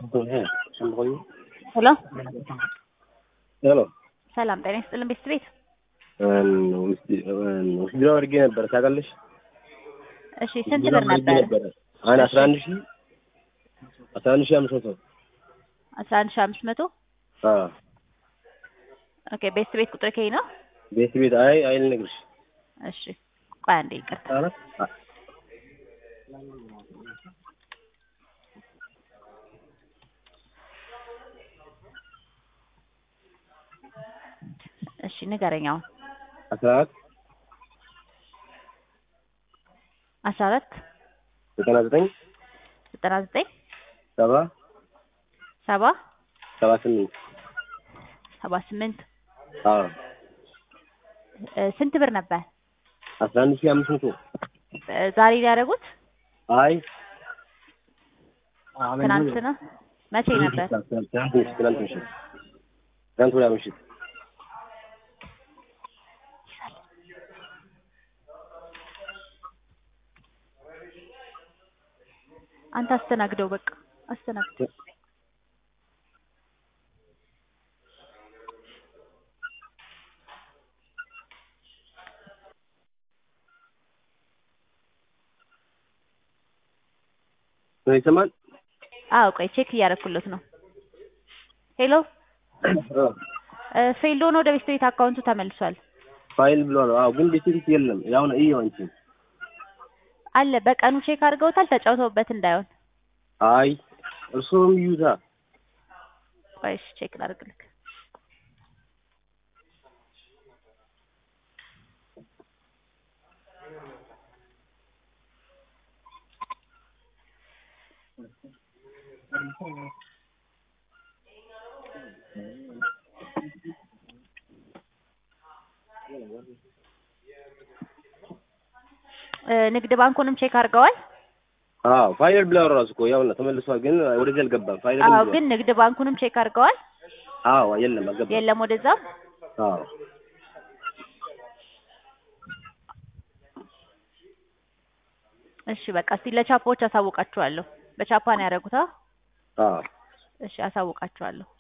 ሄሎ ሄሎ ሰላም ጤና ይስጥልን ቤት ቤት ውስጥ አድርጌ ነበረ ታውቃለሽ? እሺ ስንት ብር ነበር? አሁን አስራ አንድ ሺህ አስራ አንድ ሺህ አምስት መቶ አስራ አንድ ሺህ አምስት መቶ ኦኬ ቤት ቤት ቁጥር ከይ ነው? ቤት ቤት አይ አይ ልነግርሽ እሺ ቆይ አንዴ ይቅርታ እሺ ንገረኝ አሁን አስራ አራት አስራ አራት ዘጠና ዘጠኝ ዘጠና ዘጠኝ ሰባ ሰባ ሰባ ስምንት ሰባ ስምንት አዎ እ ስንት ብር ነበር አስራ አንድ ሺህ አምስት መቶ እ ዛሬ ሊያደርጉት አይ ትናንት ነው መቼ ነበር ትናንት ምሽት ትናንት ምሽት ትናንት ወዲያ ምሽት አንተ አስተናግደው በቃ አስተናግደው ይሰማል? አዎ ቆይ ቼክ እያደረኩለት ነው ሄሎ እ ፌልድ ሆኖ ወደ ቤት ቤት አካውንቱ ተመልሷል ፋይል ብሏል። አዎ ግን ቤት ቤት የለም። ያው ነው እዩ አንቺ አለ በቀኑ ቼክ አድርገውታል ተጫውተውበት እንዳይሆን አይ እርሶም ይዩታ ቆይ እሺ ቼክ ላድርግልክ እ ንግድ ባንኩንም ቼክ አድርገዋል አዎ ፋይል ብሏል ራሱ እኮ ያው ነው ተመልሷል። ግን ወደዚህ አልገባም። ፋይል አዎ ብሏል። ግን ንግድ ባንኩንም ቼክ አድርገዋል አዎ የለም አልገባም። የለም ወደዛ አዎ እሺ በቃ እስቲ ለቻፖች አሳውቃችኋለሁ በቻፓ ነው ያደረጉት አ አዎ እሺ አሳውቃችኋለሁ